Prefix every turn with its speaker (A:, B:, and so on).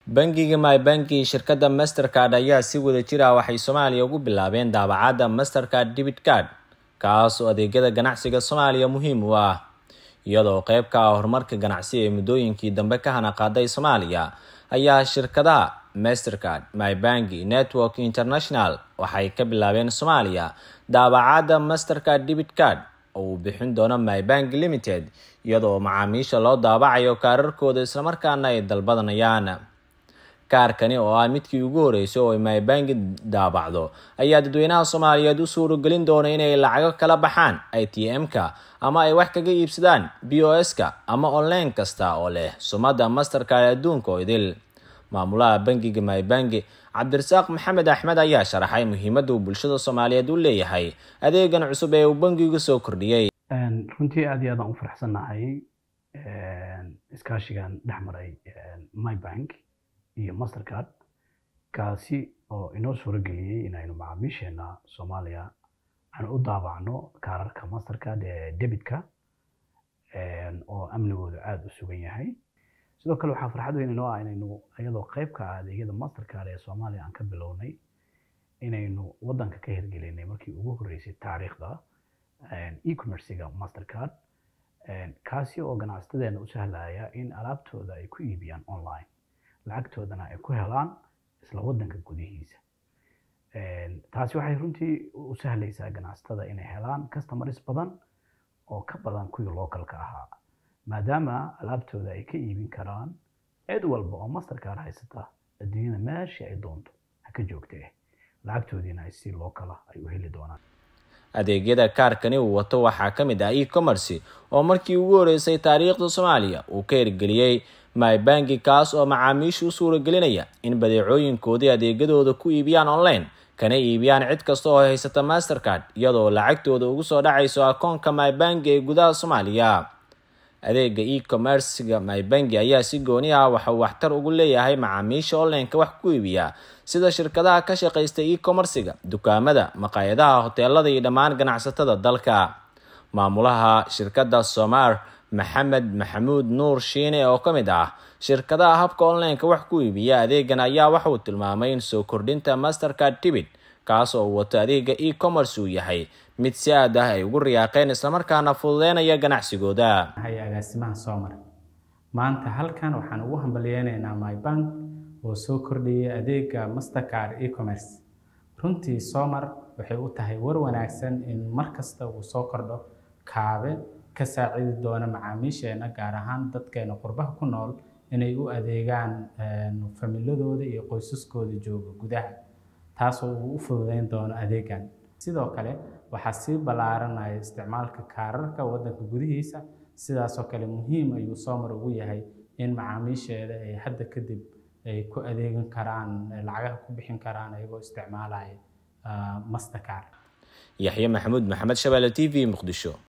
A: bangiga mybanki shirkadda mastercard ayaa si wada jir ah waxay soomaaliya ugu bilaabeen daabacadda mastercard debit card kaas oo adeegyada ganacsiga soomaaliya muhiim u ah iyadoo qeyb ka ah horumarka ganacsi ee muddooyinkii dambe ka hana qaaday soomaaliya ayaa shirkadaha mastercard mybanki network international waxay ka bilaabeen soomaaliya daabacadda mastercard debit card oo uu bixin doono mybank limited iyadoo macaamiisha loo daabacayo kaararkooda islamarkaana ay dalbadanayaan kaarkani oo ah midkii ugu horeysay oo ay mybanki daabacdo ayaa dadweynaha soomaaliyeed u suuragelin doona inay lacago kala baxaan i t m-ka ama ay wax kaga iibsadaan b o s-ka ama online kasta oo leh sumadda mastercard adduunka oo idil maamulaha bangiga mybanki cabdirasaaq maxamed axmed ayaa sharaxay muhiimadda uu bulshada soomaaliyeed u leeyahay adeegan cusub ee uu bangigu soo kordhiyey
B: runtii aad iyo aad aan u faraxsannahay iskaashigan dhex maray mybank iyo mastercard kaasi oo inoo suuro geliyey inaynu macaamiisheena soomaaliya aan u daabacno kaararka mastercard ee debitka oo amnigooda aada u sugan yahay sidoo kale waxaa farxad weyn inoo ah inaynu iyadoo qeyb ka ah adeegyada mastercard ee soomaaliya aan ka bilownay inaynu waddanka ka hirgelinay markii ugu horreysay taariikhda e-commerciga mastercard kaasi oo ganacsatadeena u sahlaya in alaabtooda ay ku iibiyaan online lacagtoodana ay ku helaan isla waddanka gudihiisa taasi waxay runtii u sahlaysaa ganacsatada inay helaan customers badan oo ka badan kuwii localka ahaa maadaama alaabtooda ay ka iibin karaan cid walba oo mastercard haysata adduunyada meeshii ay doonto ha ka joogtee lacagtoodiina ay si locala ay u heli doonaan
A: adeegyada kaarkani uu wato waxaa ka mid ah e-commerce oo markii ugu horeysay taariikhda soomaaliya uu ka hirgeliyey mybanki kaas oo macaamiisha u suuragelinaya in badeecooyinkoodii adeegyadooda ku iibiyaan online kana iibiyaan cid kasta oo haysata mastercard iyadoo lacagtooda ugu soo dhacayso akoonka mybanki ee gudaha soomaaliya adeega e-commercega mybanki ayaa si gooni ah waxa uu waxtar ugu leeyahay macaamiisha onlineka wax ku iibiya sida shirkadaha ka shaqaysta e-commercega dukaamada maqaayadaha hoteelada iyo dhammaan ganacsatada dalka maamulaha shirkadda somar maxamed maxamuud nuur shiine oo ka mid ah shirkadaha habka onlineka wax ku iibiya adeegan ayaa waxa uu tilmaamay in soo kordhinta mastercard tibit kaas oo uu wato adeega e-commerce uu yahay mid si aad ah ay ugu riyaaqeen islamarkaana fududeynaya ganacsigooda
C: hay agaasimaha soomar maanta halkan waxaan ugu hambalyeynaynaa mybank oo soo kordhiyay adeega mastercard e-commerce runtii soomar waxay u tahay war wanaagsan in mar kasta uu soo kordho kaabe ka saacidi doona macaamiisheena gaar ahaan dadkeena qurbaha ku nool inay u adeegaan familadooda iyo qoysaskooda jooga gudaha taasoo uu u fududeyn doono adeegan sidoo kale waxaa sii ballaaranaya isticmaalka kaararka waddanka gudihiisa sidaasoo kale muhiim ayuu soomar ugu yahay in macaamiisheeda ay hadda kadib ay ku adeegan karaan lacagaha ku bixin karaan ayagoo isticmaalaya mastercard
A: yaxye maxamuud maxamed shabeelle t v muqdisho